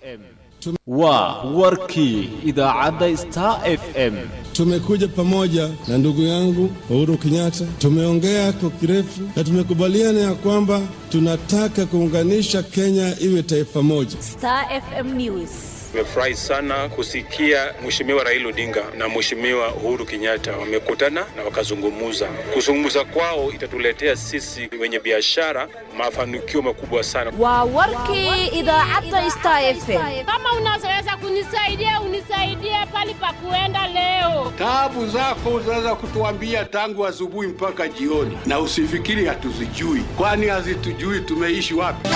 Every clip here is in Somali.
waa warkii idaacadda star f m Tumekuja pamoja na ndugu yangu Uhuru Kenyatta, tumeongea kwa kirefu na tumekubaliana ya kwamba tunataka kuunganisha Kenya iwe taifa moja. Star FM News. Nimefurahi sana kusikia Mheshimiwa Raila Odinga na Mheshimiwa Uhuru Kenyatta wamekutana na wakazungumuza. Kuzungumza kwao itatuletea sisi wenye biashara mafanikio makubwa sana. Waa warkii idaacadda Star FM. Kama unaweza kunisaidia unisaidie pali pa kuenda leo. Taabu zako unaweza kutuambia tangu asubuhi mpaka jioni, na usifikiri hatuzijui, kwani hazitujui tumeishi wapi.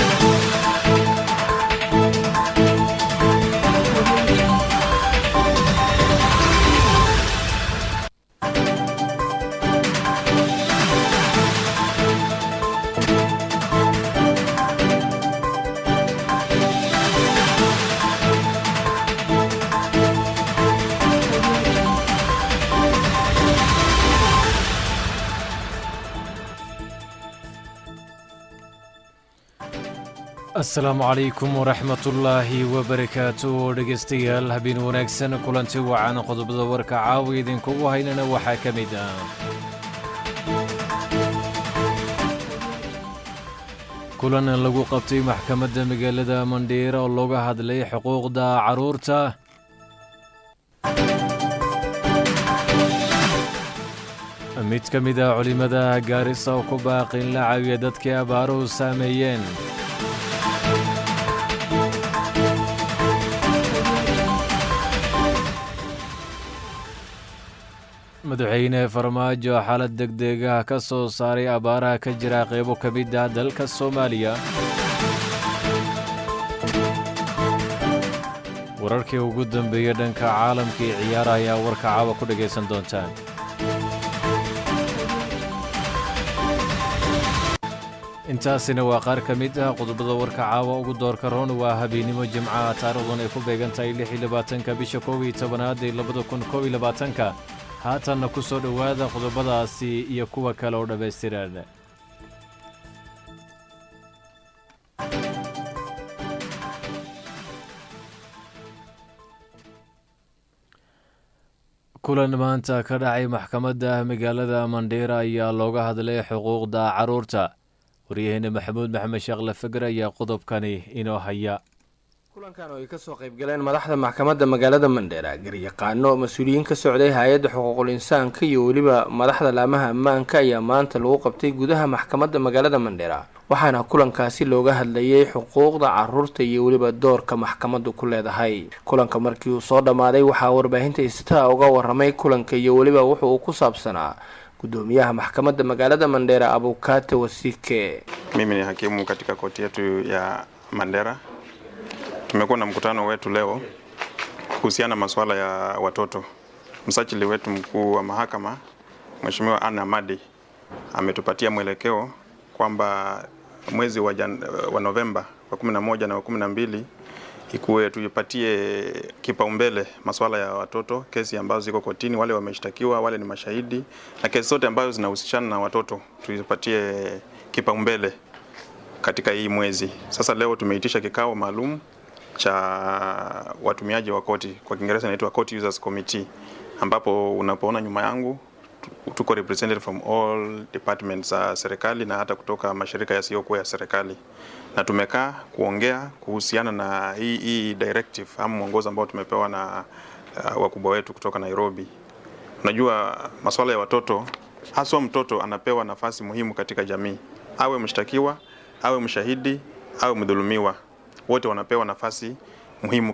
asalaamu calaykum waraxmatullaahi wabarakaatu dhegaystayaal habeen wanaagsan kulanti wacan qodobada warka caawa idinkugu haynana waxaa ka mid ah kulan lagu qabtay maxkamadda magaalada mandheera oo looga hadlay xuquuqda carruurta mid ka mid ah culimmada gaarisa oo ku baaqin la caawiya dadkii abaaruhu saameeyeen madaxweyne farmaajo xaalad degdegaha ka soo saaray abaaraha ka jira qaybo ka mid ah dalka soomaaliya wararkii ugu dambeeyey dhanka caalamka iyo ciyaaraha ayaa warka caawa ku dhegaysan doontaan intaasina waa qaar ka mid ah qodobada warka caawa ugu doorka roon waa habeennimo jimcaha taarikhdan ay ku beegan tahay lix iyo labaatanka bisha kow iyo tobanaad ee labada kun kow iyo labaatanka haatanna ku soo dhowaada qodobadaasi iyo kuwa kale oo dhammaystiran kulan maanta ka dhacay maxkamadda magaalada mandheera ayaa looga hadlay xuquuqda carruurta waryaheena maxamuud maxamed sheekh lafager ayaa qodobkani inoo haya kulankan oo ay kasoo qaybgaleen madaxda maxkamadda magaalada mandheera garyaqaano mas-uuliyiin ka socday hay-adda xuquuqul insaanka iyo weliba madaxda laamaha ammaanka ayaa maanta lagu qabtay gudaha maxkamadda magaalada mandheera waxaana kulankaasi looga hadlayay xuquuqda caruurta iyo weliba doorka maxkamaddu ku leedahay kulanka markii uu soo dhammaaday waxaa warbaahinta istaa uga waramay kulanka iyo weliba wuxu uu ku saabsanaa gudoomiyaha maxkamadda magaalada mandheera abukate wasike Mimi ni hakimu katika koti yetu ya Mandera. Tumekuwa na mkutano wetu leo kuhusiana masuala ya watoto. Msajili wetu mkuu wa mahakama Mheshimiwa Anna Madi ametupatia mwelekeo kwamba mwezi wa, jan, wa Novemba wa 11 na wa 12 ikuwe tuipatie kipaumbele masuala ya watoto, kesi ambazo ziko kotini, wale wameshtakiwa, wale ni mashahidi, na kesi zote ambazo zinahusishana na watoto tuipatie kipaumbele katika hii mwezi. Sasa leo tumeitisha kikao maalum cha watumiaji wa koti, kwa Kiingereza inaitwa Court Users Committee, ambapo unapoona nyuma yangu tuko represented from all departments za serikali na hata kutoka mashirika yasiyokuwa ya serikali, na tumekaa kuongea kuhusiana na hii, hii directive ama mwongozo ambao tumepewa na uh, wakubwa wetu kutoka Nairobi. Unajua masuala ya watoto, haswa mtoto anapewa nafasi muhimu katika jamii, awe mshtakiwa, awe mshahidi, awe mdhulumiwa, wote wanapewa nafasi muhimu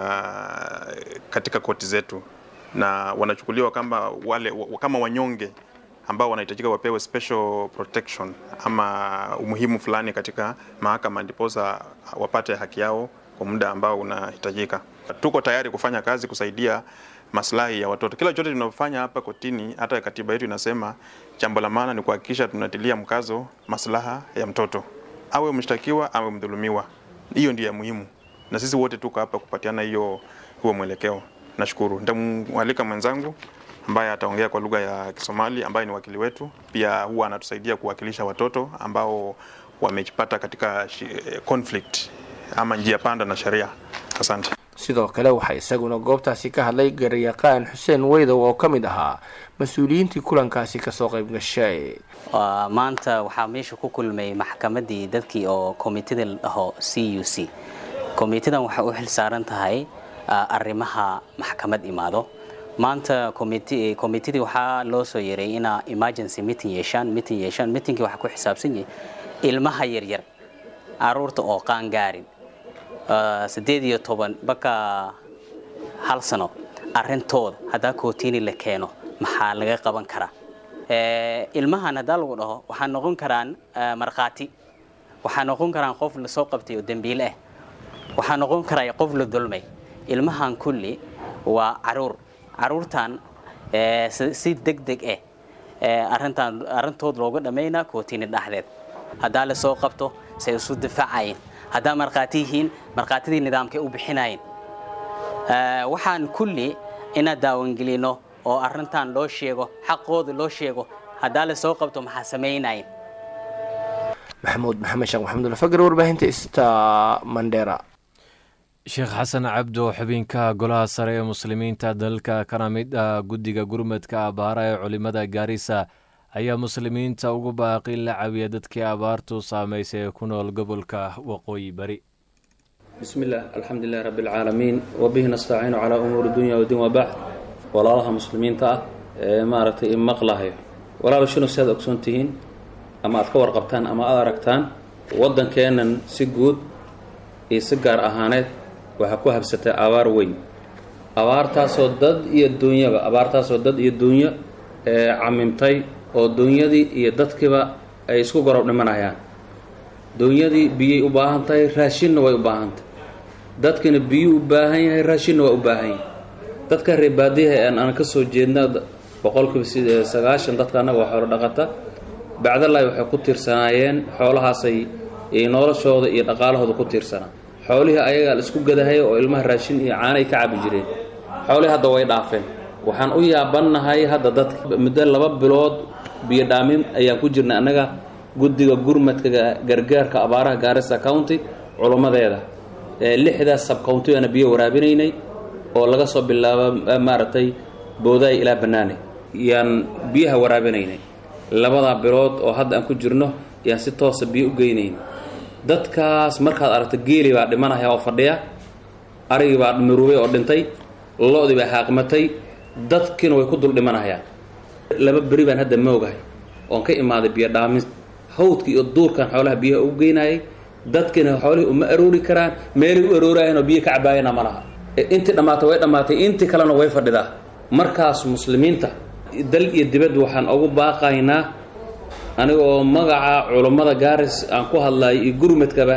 katika, katika koti zetu na wanachukuliwa kama wale kama wanyonge ambao wanahitajika wapewe special protection ama umuhimu fulani katika mahakama, ndiposa wapate haki yao kwa muda ambao unahitajika. Tuko tayari kufanya kazi kusaidia maslahi ya watoto. Kila chochote tunafanya hapa kotini, hata katiba yetu inasema jambo la maana ni kuhakikisha tunatilia mkazo maslaha ya mtoto, awe mshtakiwa awe mdhulumiwa. Hiyo ndio ya muhimu, na sisi wote tuko hapa kupatiana hiyo huo mwelekeo. Nashukuru. Nitamwalika mwenzangu ambaye ataongea kwa lugha ya Kisomali ambaye ni wakili wetu, pia huwa anatusaidia kuwakilisha watoto ambao wamejipata katika conflict ama njia panda na sheria. Asante. sidoo kale waxaa isaguna goobtaasi ka hadlay garyaqaan xuseen weydow oo ka mid ahaa mas-uuliyiintii kulankaasi kasoo qayb gashay maanta waxaa meesha ku kulmay maxkamadii dadkii oo komitida la dhaho c u c komitidan waxay u xil saaran tahay arrimaha maxkamad imaado maanta komitidii waxaa loo soo yeeray inaa emergency meeting yeeshaan meeting yeeshaan meetingkii waxaa ku xisaabsan yahay ilmaha yaryar caruurta oo qaan gaarin siddeed iyo toban baka hal sano arrintooda haddaa kootiini la keeno maxaa laga qaban karaa ilmahan haddaa lagu dhaho waxaa noqon karaan markhaati waxaa noqon karaan qof lasoo qabtay oo dembiile ah waxaa noqon karaa qof la dulmay ilmahan kulli waa caruur caruurtan si deg deg ah arintan arrintood looga dhammaynaa kootiini dhexdeed haddaa lasoo qabto say isu difaacayeen haddaa markhaati yihiin markhaatidii nidaamkay u bixinayeen waxaan kulli ina daawangelino oo arrintan loo sheego xaqooda loo sheego haddaa lasoo qabto maxaa samaynayen maxamuud maxamed sheekh maxamud fagar warbaahinta ista mandera sheekh xasan cabdo xubinka golaha sare ee muslimiinta dalka kana mid ah guddiga gurmadka abaara ee culimada gaarisa ayaa muslimiinta ugu baaqi la cawiya dadkii abaartu saamaysay ee ku nool gobolka waqooyi bari bismi illah alxamdu lilahi rabbi alcaalamiin wabihi nastaciinu calaa umuuri dunya wadiin wabacd walaalaha muslimiinta ah ee maaragtay imaqlahayo walaal shinu si aad ogsoon tihiin ama aad ka warqabtaan ama aad aragtaan waddankeennan si guud iyo si gaar ahaaneed waxaa ku habsatay abaar weyn abaartaasoo dad iyo duunyaba abaartaasoo dad iyo duunyo ee camimtay oo duunyadii iyo dadkiiba ay isku gorob dhimanayaan duunyadii biyay u baahan tahay raashinna way u baahan tahay dadkina biyuu u baahan yahay raashinna waa u baahan yahay dadka reebaadiyaha ee aan ka soo jeedna boqolkiiba sagaashan dadka annaga waa xoolo dhaqata bacdalahi waxay ku tiirsanaayeen xoolahaasay noloshooda iyo dhaqaalahooda ku tiirsanaa xoolihii ayagaa la isku gadahaya oo ilmaha raashin iyo caanay ka cabi jireen xoolihii hadda way dhaafeen waxaan u yaabannahay hadda dadka muddo laba bilood biyo dhaamin ayaan ku jirnay annaga guddiga gurmadka gargaarka abaaraha gaarisa county culummadeeda ee lixdaas sabcountigaana biyo waraabinaynay oo laga soo bilaabo maaragtay boodaay ilaa bannaane yaan biyaha waraabinaynay labadaa bilood oo hadda aan ku jirno yaan si toosa biyo u geynayn dadkaas markaad aragto geeli baa dhimanaya oo fadhiya arigii baa miruubay oo dhintay lo-dii baa haaqmatay dadkiina way ku dul dhimanayaan laba beri baan hadda moogahay oon ka imaaday biyo dhaamin hawdka iyo duurkan xoolaha biyaha ugu geynayay dadkiina xoolihii uma aroori karaan meelay u aroorayaan oo biyo ka cabaayana ma laha intii dhammaatay way dhammaatay intii kalena way fadhidaa markaas muslimiinta dal iyo dibad waxaan ugu baaqaynaa aniga oo magaca culummada gaaris aan ku hadlayo iyo gurmadkaba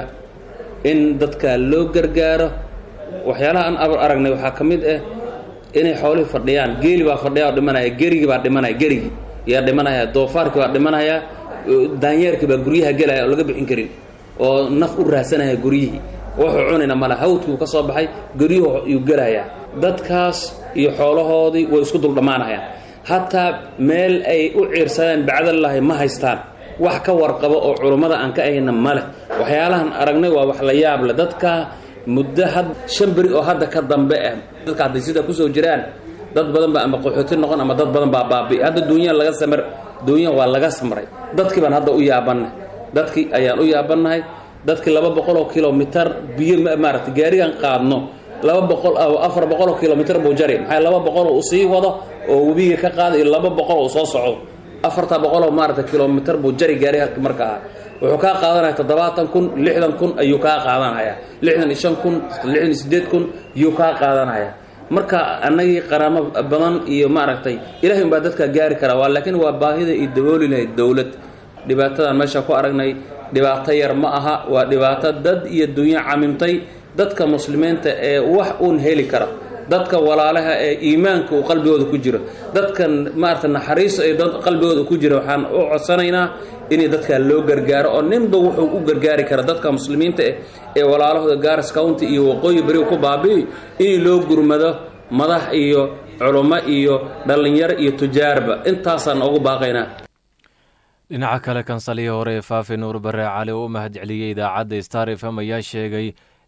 in dadka loo gargaaro waxyaalaha aan aragnay waxaa ka mid ah inay xoolihii fadhiyaan geeli baa fadhiya oo dhimanaya gerigii baa dhimanaya gerigii yaa dhimanaya doofaarkii baa dhimanaya daanyeerkii baa guryaha gelaya oo laga bixin karin oo naf u raadsanaya guryihii wuxuu cunayna male hawdkii ka soo baxay guryuhu yuu gelayaa dadkaas iyo xoolahoodii way isku dul dhammaanayaan hataa meel ay u ciirsadeen bacdalahi ma haystaan wax ka warqabo oo culummada aan ka ahayna ma leh waxyaalahan aragnay waa wax la yaab leh dadka muddo had shan beri oo hadda ka dambe ah dadka hadday sidaa kusoo jiraan dad badan baa ama qaxooti noqon ama dad badan baa baabi'i hadda duunya laga samar duunya waa laga samray dadkii baan hadda u yaabannahay dadkii ayaan u yaabannahay dadkii laba boqol oo kilomitar biyo maaragtay gaarigan qaadno laba boqol afar boqol oo kilomitar buu jari maxay laba boqol uu sii wado oo webiga ka qaada iyo laba boqol uu soo socdo afarta boqol oo maaragtay kilomitar buu jari gaariga markaa wuxuu kaa qaadanaya toddobaatan kun lixdan kun ayuu kaa qaadanaya lixdan iyo shan kun lixdan iyo siddeed kun ayuu kaa qaadanaya marka annagii qaraamo badan iyo maaragtay ilahay unbaa dadka gaari karaa waa laakiin waa baahida iyo dabooli lahayd dowlad dhibaatadan meesha ku aragnay dhibaato yar ma aha waa dhibaato dad iyo dunyo camimtay dadka muslimiinta ee wax uun heli kara dadka walaalaha ee iimaanka uu qalbigooda ku jiro dadkan maarata naxariis ee qalbigooda ku jira waxaan u codsanaynaa inay dadka loo gargaaro oo ninba wuxuu u gargaari kara dadka muslimiinta eh ee walaalahooda garas county iyo waqooyi beri ku baabi'i in loo gurmado madax iyo culummo iyo dhallinyaro iyo tujaarba intaasaan ugu baaqaynaa dhinaca kale kansalihii hore ee faafi nuur bare cali oo u mahadceliyey idaacadda star f m ayaa sheegay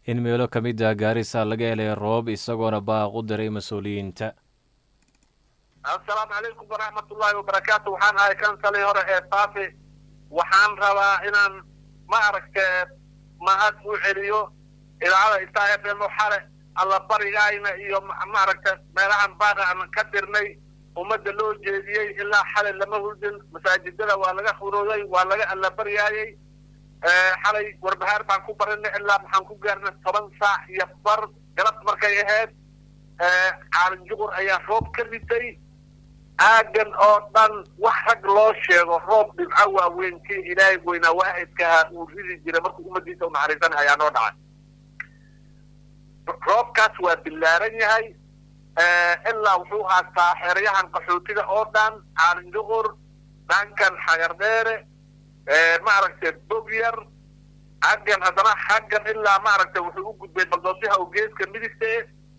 in meelo ka mid ah gaarisa laga helay roob isagoona baaq u diray mas-uuliyiinta assalaamu calaykum waraxmatullaahi wabarakaatu waxaan ahay kansalii hore ee faafi waxaan rabaa inaan ma aragte mahad u celiyo idaacada istaa f m xale alla barigayna iyo ma aragta meelahan baaqa aan ka dirnay ummadda loo jeediyey ilaa xalay lama hurdin masaajidada waa laga furooday waa laga alla baryaayey xalay warbahaar baan ku barinay ilaa maxaan ku gaarnay toban saac iyo bar galab markay ahayd caalin juqur ayaa roob ka ritay aagan oo dhan wax rag loo sheego roob dhibco waaweyn kii ilaahay weynaa waahidkaha uu ridi jiray markuu ummadiisa u naxariisanay ayaa noo dhacay roobkaas waa billaaran yahay ilaa wuxuu haastaa xeryahan qaxootiga oo dhan caalin juqur dhankan xagardheere maaragtay bogyar xaggan haddana xaggan ilaa maaragtay wuxuu u gudbay baldoosyaha oo geeska midigta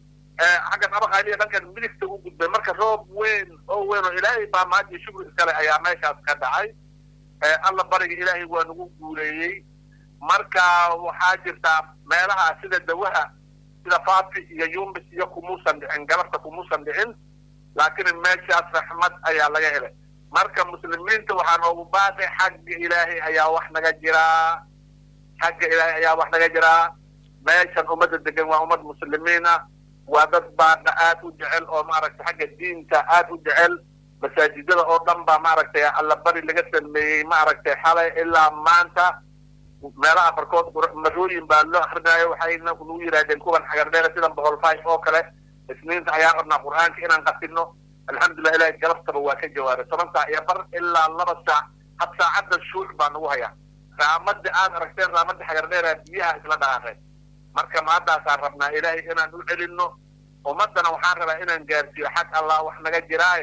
xaggan abaqaaliya dhankan midigta u gudbay marka roob weyn oo weyn oo ilaahay baa mahad iyo shukri iskale ayaa meeshaas ka dhacay alla bariga ilaahay waa nagu guuleeyey marka waxaa jirtaa meelaha sida dawaha sida faafi iyo yumbis iyo kumuusan dhicin galabta kumuusan dhicin laakiin meeshaas raxmad ayaa laga helay marka muslimiinta waxaa noogu baaqay xagga ilaahay ayaa wax naga jiraa xagga ilaahay ayaa wax naga jiraa meeshan ummadda degan waa ummad muslimiin ah waa dad baaqa aad u jecel oo maaragtay xagga diinta aad u jecel masaajidada oo dhan baa maaragtay allabari laga sameeyey maaragtay xalay ilaa maanta meelaha barkood marooyin baa loo akrinaayo waxayna nagu yidhahdeen kuwan xagardheere sidan boholfay oo kale isniinta ayaan rabnaa qur-aanka inaan qasino alxamdulilah ilahay galabtaba waa ka jawaabay toban saac iyo bar ilaa laba saac had saacadda shuuc baa nagu hayaa raamadda aad aragteen raamadda xagardheera biyaha isla dhaqaaqeen marka maadaasaan rabnaa ilaahay inaan u celinno ummaddana waxaan rabaa inaan gaarsiiyo xag allah wax naga jiraaye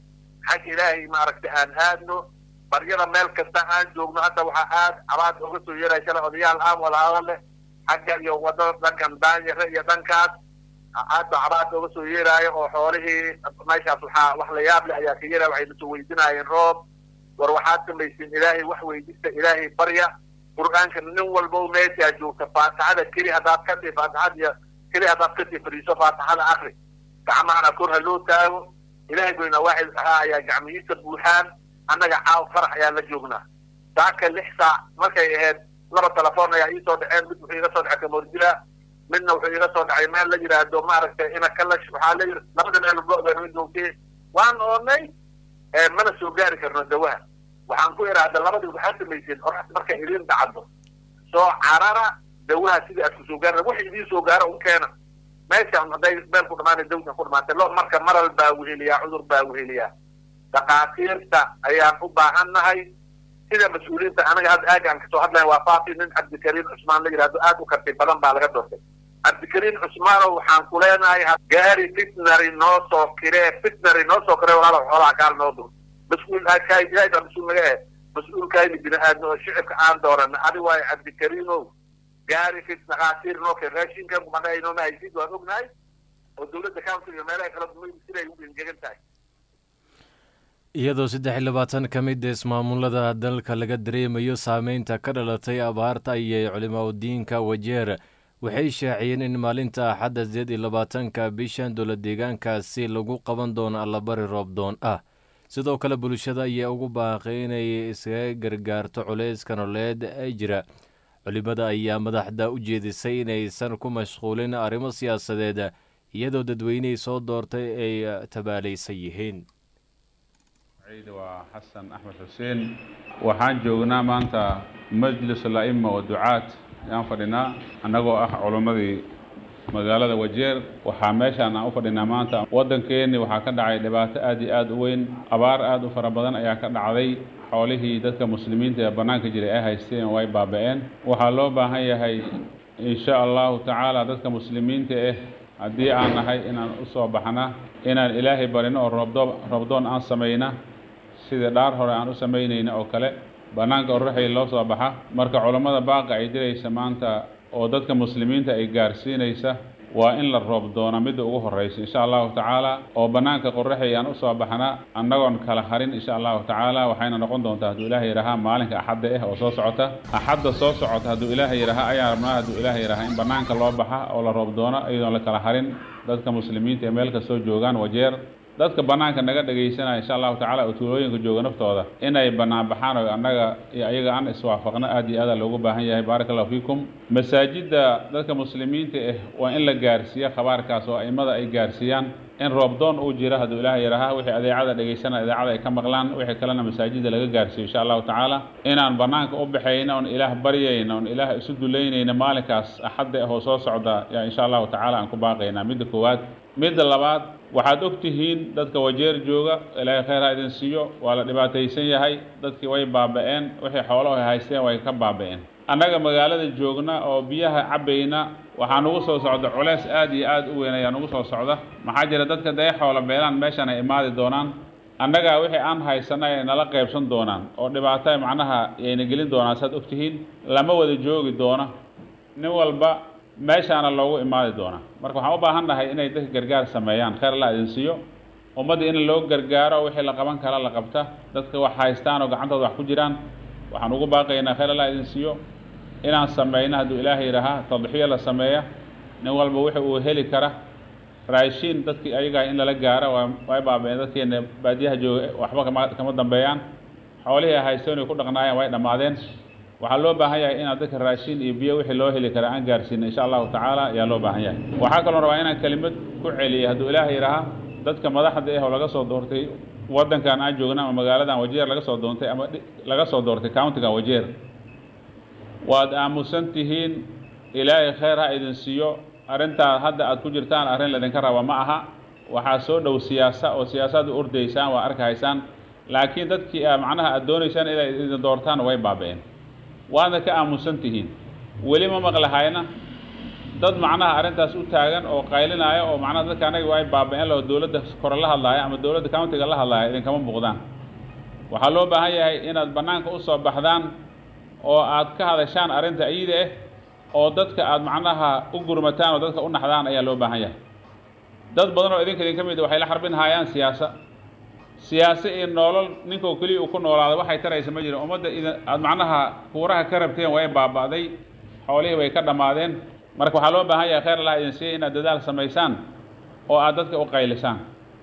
xag ilaahay maaragtay aan aadno baryada meel kasta aan joogno hadda waxaa aad cabaad oga soo yeelaya shalay odayaal aan wada hadale xagga iyo wadada dhankan daanyare iyo dhankaas aad baa cabaad oga soo yeeraayo oo xoolihii meeshaas waxaa wax la yaab leh ayaa ka yeelaya waxay nasoo weydiinaayeen roob war waxaad samaysiin ilaahay wax weydista ilaahay barya qur-aanka nin walbo meeshaa joogta faatixada keli haddaad ka dhi faatixada iyo keli haddaad ka dhi fadhiiso faatixada akri gacmahana kor ha loo taago ilaahay goyna waaxid ahaa ayaa gacmihiisa buuxaan annaga caaw farax ayaan la joognaa saaka lix saac markay ahayd laba telefoon ayaa iisoo dhaceen mid wuxuu iga soo dhacay kamoordila midna wuxuu iga soo dhacay meel la yidhaahdo maaragtay ina kalash waxaa la yidhi labada meel go-da joogtay waan oonay mana soo gaari karno dawaha waxaan ku idhaahda labadii waxaad samayseen qorax markay idin dhacdo soo carara dawaha sidii aad kusoo gaarna wax idiin soo gaaro un keena meeshaan hadday meel ku dhamaanay dawsan ku dhamaatay lo marka maral baa weheliyaa cudur baa weheliyaa dhakhaatiirta ayaan u baahan nahay sida mas-uuliyiinta anaga hadda aagaan kasoo hadlayn waa faafi nin cabdikariim cusmaan la yidhahdo aad u karti badan baa laga doortay cabdikariim cusmaanow waxaan ku leenahay gaari fitnary noo soo kiree fitnary noo soo kiree walaalo xoolaha kaal noo dur mas-uul ilaahay baa mas-uul naga eh mas-uulkayni bini aadmi oo shicibka aan doorana adi waayo cabdikariimow gaari fit dhakhaatiir noo keen raashinkan kumadhaynoma haysid waan ognahay oo dowladda council iyo meelaha kala duwan siday u engegan tahay iyadoo saddex iyo labaatan ka mid ismaamulada dalka laga dareemayo saameynta ka dhalatay abaarta ayay culimaudiinka wajeer waxay shaaciyeen in maalinta axadda sideed iyo labaatanka bishan dowla deegaankaasi lagu qaban doono allabari roobdoon ah sidoo kale bulshada ayaa ugu baaqay inay iskaga gargaarto culayska nololeed ee jira culimada ayaa madaxda u jeedisay inaysan ku mashquulin arrimo siyaasadeed iyadoo dadweynihii soo doortay ay tabaalaysan yihiin waa xasan axmed xuseen waxaan joognaa maanta majlis la'ima wa ducaat ayaan fadhinaa annagoo ah culimmadii magaalada wajeer waxaa meeshaan aan u fadhinaa maanta waddankeenni waxaa ka dhacay dhibaato aad iyo aad u weyn abaar aad u fara badan ayaa ka dhacday xoolihii dadka muslimiinta ee bannaanka jiray ay haysteen way baaba'een waxaa loo baahan yahay insha allahu tacaala dadka muslimiinta ah haddii aan nahay inaan u soo baxna inaan ilaahay barino oo roobdo roobdoon aan samayna sida dhaar hore aan u samaynayna oo kale bannaanka oraxay loo soo baxa marka culammada baaqa ay diraysa maanta oo dadka muslimiinta ay gaarsiinaysa waa in la roob doona midda ugu horreysa insha allahu tacaala oo bannaanka qorraxi aan usoo baxna annagoon kala harin insha allahu tacaala waxayna noqon doontaa hadduu ilaahay yidhahaa maalinka axadda ah oo soo socota axadda soo socota hadduu ilaahay yidhahaa ayaan rabnaa hadduu ilaahay yidhahaa in bannaanka loo baxa oo la roob doono iyadoon la kala harin dadka muslimiinta ee meel kastoo joogaan wajeer dadka bannaanka naga dhegaysanaya insha allahu tacala oo tuulooyinka jooga naftooda inay bannaan baxaan oo annaga iyo ayaga aan iswaafaqno aad iyo aada loogu baahan yahay baaraka allahu fiikum masaajidda dadka muslimiinta ah waa in la gaarsiiya khabaarkaas oo aimada ay gaarsiiyaan in roobdoon uu jira hadduu ilaahay yidhaaha wixii adeecada dhegaysanaya idaacada ay ka maqlaan wixii kalena masaajidda laga gaarsiiyo insha allahu tacaala inaan bannaanka u baxayna oon ilaah baryayna oon ilaah isu dulaynayna maalinkaas axadda ah oo soo socda yaa insha allahu tacaala aan ku baaqaynaa midda koowaad midda labaad waxaad og tihiin dadka wajeer jooga ilaahay khayr ha idin siiyo waa la dhibaataysan yahay dadkii way baaba'een wixii xoolaho ay haysteen way ka baaba'een annaga magaalada joogna oo biyaha cabbayna waxaa nugu soo socda culeys aad iyo aad u weyn ayaa nugu soo socda maxaa jira dadka dee xoola beelaan meeshan ay imaadi doonaan annagaa wixii aan haysanay ay nala qaybsan doonaan oo dhibaato macnaha yayna gelin doonaan saad og tihiin lama wada joogi doona nin walba meeshaana loogu imaadi doonaa marka waxaan u baahan nahay inay dadka gargaar sameeyaan khayr alla idin siiyo ummadda in loo gargaaro wixii la qaban kara la qabta dadka wax haystaan oo gacantooda wax ku jiraan waxaan ugu baaqaynaa khayr alla idin siiyo inaan sameyno hadduu ilaahay yidhaahaa tadxiyo la sameeya nin walba wixii uu heli kara raashiin dadkii ayagaa in lala gaaro waa way baabeen dadkeena baadiyaha jooga waxba kama kama dambeeyaan xoolihii ay haysteen ay ku dhaqnaayeen way dhammaadeen waxaa loo baahan yahay inaad dadka raashin iyo biyo wixii loo heli kara aan gaarsiino insha allahu tacaala ayaa loo baahan yahay waxaa kaloo rabaa inaan kelimad ku celiyay hadduu ilaahay yidhaaha dadka madaxda ah oo laga soo doortay waddankan aan joogna ama magaaladan wajeer laga soo doontay ama laga soo doortay countiga wajeer waad aamusan tihiin ilaahay khayr ha idin siiyo arrintaa hadda aad ku jirtaan arrin laydinka raba ma aha waxaa soo dhow siyaasa oo siyaasaad u ordaysaan waa arkahaysaan laakiin dadkii macnaha aad doonaysaan inay idin doortaan way baaba'een waadna ka aamusan tihiin weli ma maqlahayna dad macnaha arrintaas u taagan oo qaylinaya oo macnaha dadka anaga way baaba'een oo dowladda kore la hadlaaya ama dowladda countiga la hadlaaya idinkama muuqdaan waxaa loo baahan yahay inaad bannaanka u soo baxdaan oo aad ka hadashaan arrinta iyada ah oo dadka aad macnaha u gurmataan oo dadka u naxdaan ayaa loo baahan yahay dad badan oo idinka idinka mid waxay la xarbin hayaan siyaasa siyaase iyo noolol ninkoo keliya uu ku noolaaday waxay taraysa ma jiro ummadda idin aad macnaha kuuraha ka rabteen way baaba'day xoolihii way ka dhammaadeen marka waxaa loo baahan yahay khayr allah idin siiya inaad dadaal samaysaan oo aad dadka u qaylisaan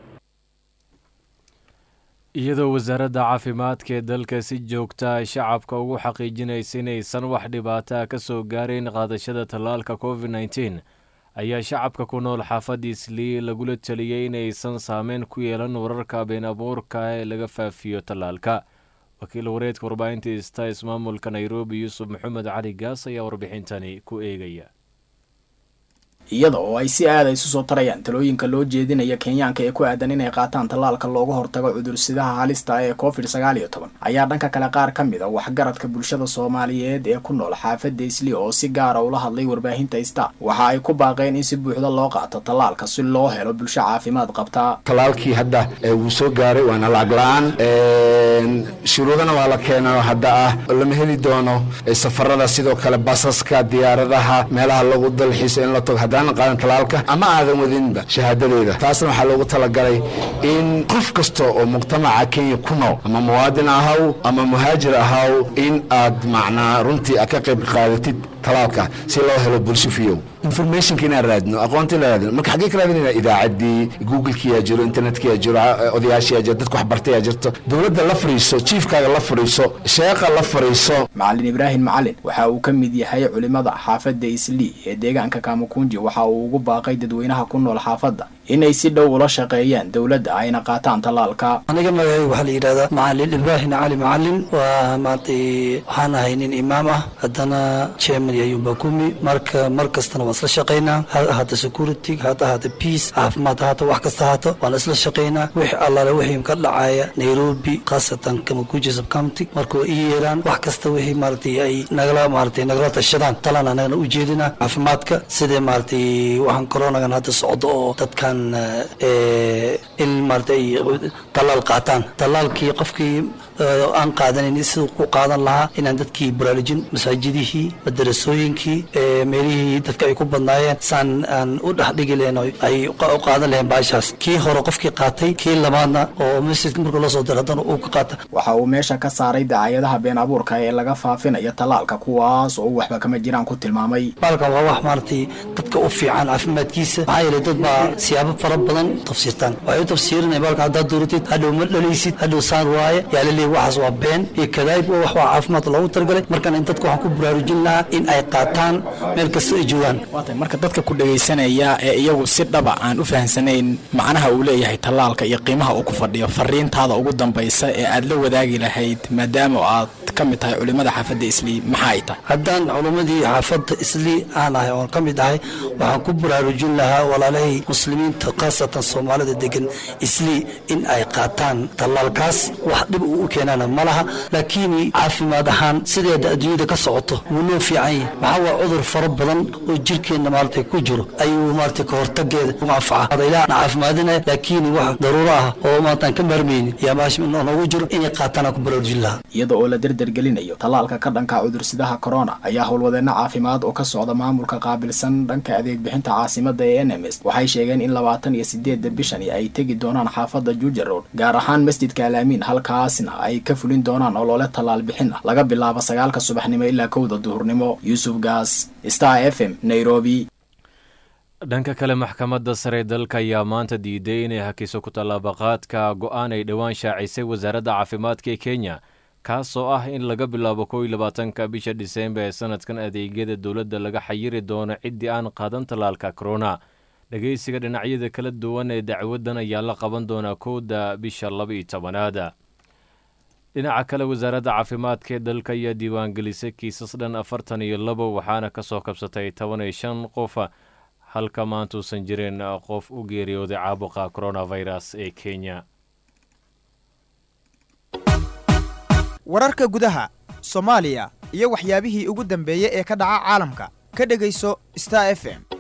iyadoo wasaaradda caafimaadka ee dalka si joogta ay shacabka ugu xaqiijinaysa inaysan wax dhibaataa ka soo gaarayn qaadashada tallaalka covid nneteen ayaa shacabka ku nool xaafadda islii lagula teliyey inaysan saameyn ku yeelan wararka been abuurka ee laga faafiyo tallaalka wakiil wareedka warbaahinta ista ismaamulka nairobi yuusuf maxamed cali gaas ayaa warbixintani ku eegaya iyada oo ay si aada isu soo tarayaan talooyinka loo jeedinaya kenyaanka ee ku aadan inay qaataan tallaalka looga hortago cudursidaha halista ee covid sagaal iyo toban ayaa dhanka kale qaar ka mid a waxgaradka bulshada soomaaliyeed ee ku nool xaafadda isli oo si gaara ula hadlay warbaahinta ista waxa ay ku baaqeen in si buuxda loo qaato tallaalka si loo helo bulsho caafimaad qabta tallaalkii hadda wuu soo gaaray waana lacag la-aan shuruudana waa la keena hadda ah lama heli doono safarada sidoo kale basaska diyaaradaha meelaha lagu dalxiiso in la tago haddaanan qaadan talaalka ama aadan wadinba shahaadadeeda taasna waxaa loogu talagalay in qof kasta oo mujtamaca kenya ku nool ama muwaadin ahaw ama muhaajir ahaw in aad macnaa runtii aad ka qayb qaadatid talaalka si loo helo bulsho fiyow informationka inaan raadino aqoonta inaan raadino marka xaggee ka raadinayna idaacaddii google-kiyaa jiro internetkiyaa jiro odayaashiyaa jiro dadka waxbartayaa jirto dowladda la fadhiiso jiifkaaga la fadhiiso sheeqa la fadhiiso macalin ibraahim macalin waxa uu ka mid yahay culimada xaafadda islii ee deegaanka kamakunji waxa uu ugu baaqay dadweynaha ku nool xaafadda inay si dhow ula shaqeeyaan dowladda ayna qaataan tallaalka aniga magacayga waxaa la yidhahdaa macalin ibraahim cali macalin waa maantay waxaan ahay nin imaam ah haddana chairman ayuunba kumi marka mar kastana waan isla shaqaynaa ha ahaata security ha ahaata peace caafimaad ahaato wax kasta ahaato waan isla shaqaynaa wix allaale wixii ka dhacaya nairobi khaasatan kamakuji subcounty markuu ii yeeraan wax kasta wixii maaragtay ay nagala maaragtay nagala tashadaan talaan anagana u jeedina caafimaadka sidee maaragtay waxaan coronagan hadda socdo oo dadkan aan in maarata ay tallaal qaataan tallaalkii qofkii aan qaadanin siduu ku qaadan lahaa inaan dadkii baraarujin masaajidihii madarasooyinkii meelihii dadka ay ku badnaayeen saan aan u dhexdhigi lahayn ay u qaadan lahayn baashaas kii hore qofkii qaatay kii labaadna oo masjidka marka loo soo diro haddana uu ka qaata waxa uu meesha ka saaray dacaayadaha been abuurka ee laga faafinayo tallaalka kuwaas oo uu waxba kama jiraan ku tilmaamay baalkan waa wax maaragtay dadka u fiican caafimaadkiisa maxaa yeelay dad baa siyaabo fara badan tafsiirtaan waxay u tafsiirinaya baalkan haddaad dooratid hadhow ma dhalaysid hadhow saan waaye yaa la leeyahy waxaas waa been iyo kadaayib oo wax waa caafimaad loogu talagalay markan in dadka waxaan ku baraarujin lahaa in ay qaataan meel kasta ay joogaan waatay marka dadka ku dhegaysanaya ee iyagu si dhaba aan u fahamsanayn macnaha uu leeyahay tallaalka iyo qiimaha uu ku fadhiyo fariintaada ugu dambaysa ee aad la wadaagi lahayd maadaama aad ka mid tahay culimmada xaafadda islii maxaa ay tahay haddaan culimmadii xaafadda islii aan ahay oon ka mid ahay waxaan ku baraarujin lahaa walaalahay muslimiinta khaasatan soomaalida degan islii in ay qaataan tallaalkaas wax dhib uu u keenana ma laha laakiin caafimaad ahaan sideeda adduunyada ka socoto wuu noo fiican yahay maxaa waa cudur fara badan oo jirkeenna maaragtay ku jiro ayuu maaragtay ka hortageeda ugu anfaca adaylaha na caafimaadinaya laakiin wax daruuro ah oo maartaan ka maarmaynin yaa maasha noogu jiro inay qaataan ku baraarujin lahaa iyada oo la derdergelinayo tallaalka ka dhanka cudursidaha corona ayaa howlwadeenno caafimaad oo ka socda maamulka qaabilsan dhanka adeeg bixinta caasimada ee n m s waxay sheegeen in labaatan iyo sideedda bishani ay tegi doonaan xaafadda juja road gaar ahaan masjidka alaamiin halkaasna ay ka fulin doonaan olole tallaal bixin ah laga bilaabo sagaalka subaxnimo ilaa kowda duhurnimo yuusuf gaas star f m nairobi dhanka kale maxkamadda sare dalka ayaa maanta diiday inay hakiso ku tallaabaqaadka go-aan ay dhowaan shaacisay wasaaradda caafimaadka ee kenya kaasoo ah in laga bilaabo kow iyo labaatanka bisha dhiseembar ee sanadkan adeegyada dowladda laga xayiri doono ciddii aan qaadan tallaalka corona dhegeysiga dhinacyada kala duwan ee dacwaddan ayaa la qaban doonaa kowda bisha laba iyo tobanaada dhinaca kale wasaaradda caafimaadka ee dalka ayaa diiwaangelisay kiisas dhan afartan iyo labo waxaana kasoo kabsatay toban iyo shan qof halka maanta uusan jirin qof u geeriyooday caabuqa coronavirus ee kenya wararka gudaha soomaaliya iyo waxyaabihii ugu dambeeyey ee ka dhaca caalamka ka dhegayso star f m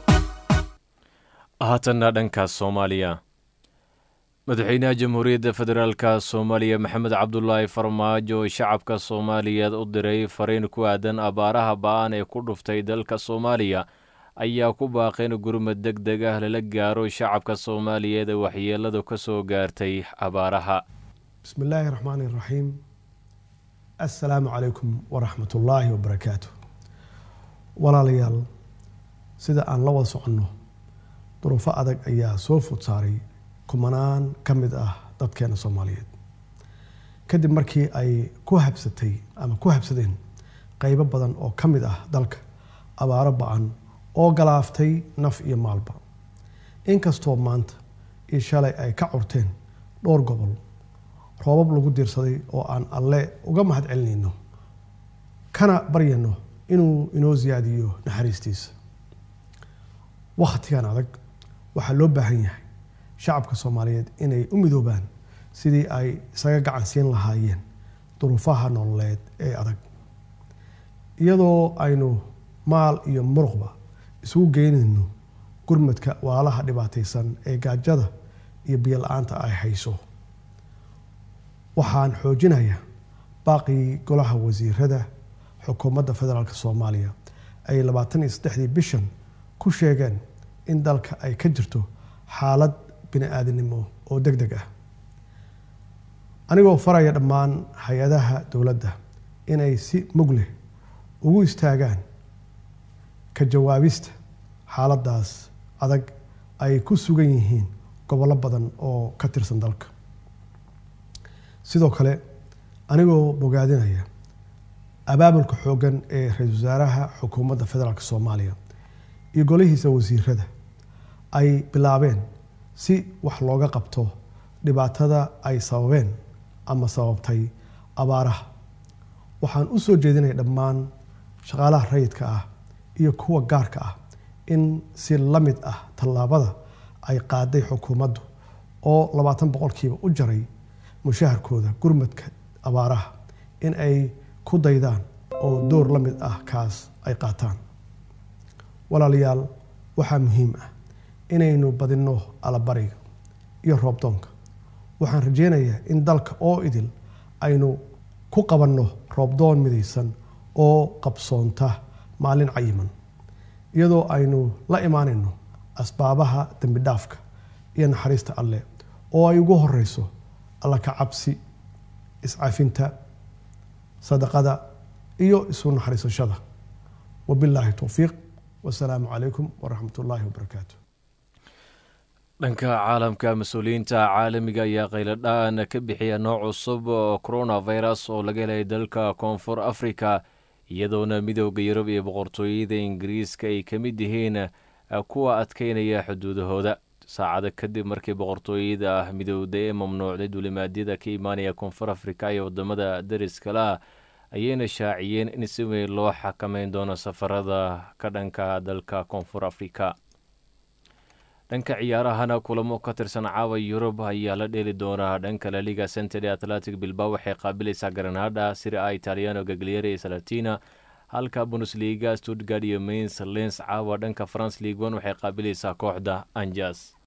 haatanna dhanka soomaaliya madaxweynaha jamhuuriyadda federaalka soomaaliya maxamed cabdulaahi farmaajo shacabka soomaaliyeed u diray fariin ku aadan abaaraha ba-an ee ku dhuftay dalka soomaaliya ayaa ku baaqay in gurmad deg deg ah lala gaaro shacabka soomaaliyeed ee waxyeeladu ka soo gaartay abaaraha bismi illaahi raxmaani iraxiim assalaamu calaykum waraxmat ullaahi wabarakaatu walaalayaal sida aan la wada soconno duruufo adag ayaa soo food saaray kumanaan ka mid ah dadkeena soomaaliyeed kadib markii ay ku habsatay ama ku habsadeen qeybo badan oo ka mid ah dalka abaaro ba-an oo galaaftay naf iyo maalba inkastoo maanta iyo shalay ay ka curteen dhowr gobol roobab lagu diirsaday oo aan alle uga mahad celinayno kana baryayno inuu inoo siyaadiyo naxariistiisa wakhtigan adag waxaa loo baahan yahay shacabka soomaaliyeed inay u midoobaan sidii ay isaga gacan siin lahaayeen duruufaha nololeed ee adag iyadoo aynu maal iyo muruqba isugu geynayno gurmadka waalaha dhibaataysan ee gaajada iyo biyo la-aanta ay hayso waxaan xoojinayaa baaqii golaha wasiirada xukuumadda federaalk soomaaliya ay labaatan iyo saddexdii bishan ku sheegeen in dalka ay ka jirto xaalad bini aadinimo oo deg deg ah anigoo faraya dhammaan hay-adaha dowladda inay si mug leh ugu istaagaan ka jawaabista xaaladdaas adag ay ku sugan yihiin gobollo badan oo ka tirsan dalka sidoo kale anigoo bogaadinaya abaabulka xooggan ee ra-iisul wasaaraha xukuumadda federaalk soomaaliya iyo golihiisa wasiirada ay bilaabeen si wax looga qabto dhibaatada ay sababeen ama sababtay abaaraha waxaan u soo jeedinaya dhammaan shaqaalaha rayidka ah iyo kuwa gaarka ah in si la mid ah tallaabada ay qaaday xukuumaddu oo labaatan boqolkiiba u jaray mushaharkooda gurmadka abaaraha in ay ku daydaan oo door la mid ah kaas ay qaataan walaalayaal waxaa muhiim ah inaynu badinno allabariga iyo roobdoonka waxaan rajeynayaa in dalka oo idil aynu ku qabanno roobdoon midaysan oo qabsoonta maalin cayiman iyadoo aynu la imaanayno asbaabaha dembi dhaafka iyo naxariista alle oo ay ugu horeyso alla ka cabsi iscafinta sadaqada iyo isu naxariisashada wabilaahi towfiiq wasalaamu calaykum waraxmat ullaahi wabarakaatu dhanka caalamka mas-uuliyiinta caalamiga ayaa qayladhaan ka bixiya nooc cusub oo coronavirus oo laga helay dalka koonfur africa iyadoona midooda yurub iyo boqortooyada ingiriiska ay ka mid yihiin kuwa adkeynaya xuduudahooda saacado kadib markii boqortooyada midowda ee mamnuucday duulimaadyada ka imaanaya koonfur africa iyo wadamada dariskala ayayna shaaciyeen in si weyn loo xakameyn doono safarada ka dhanka dalka koonfur africa dhanka ciyaarahana kulamo ka tirsan caawa yurub ayaa la dheeli doonaa dhanka laliga centede atlantic bilbao waxay qaabilaysaa granada siri a italiano gagliere iyo salatina halka bundesliga stuttgard iyo mains lens caawa dhanka france league one waxay qaabilaysaa kooxda anjas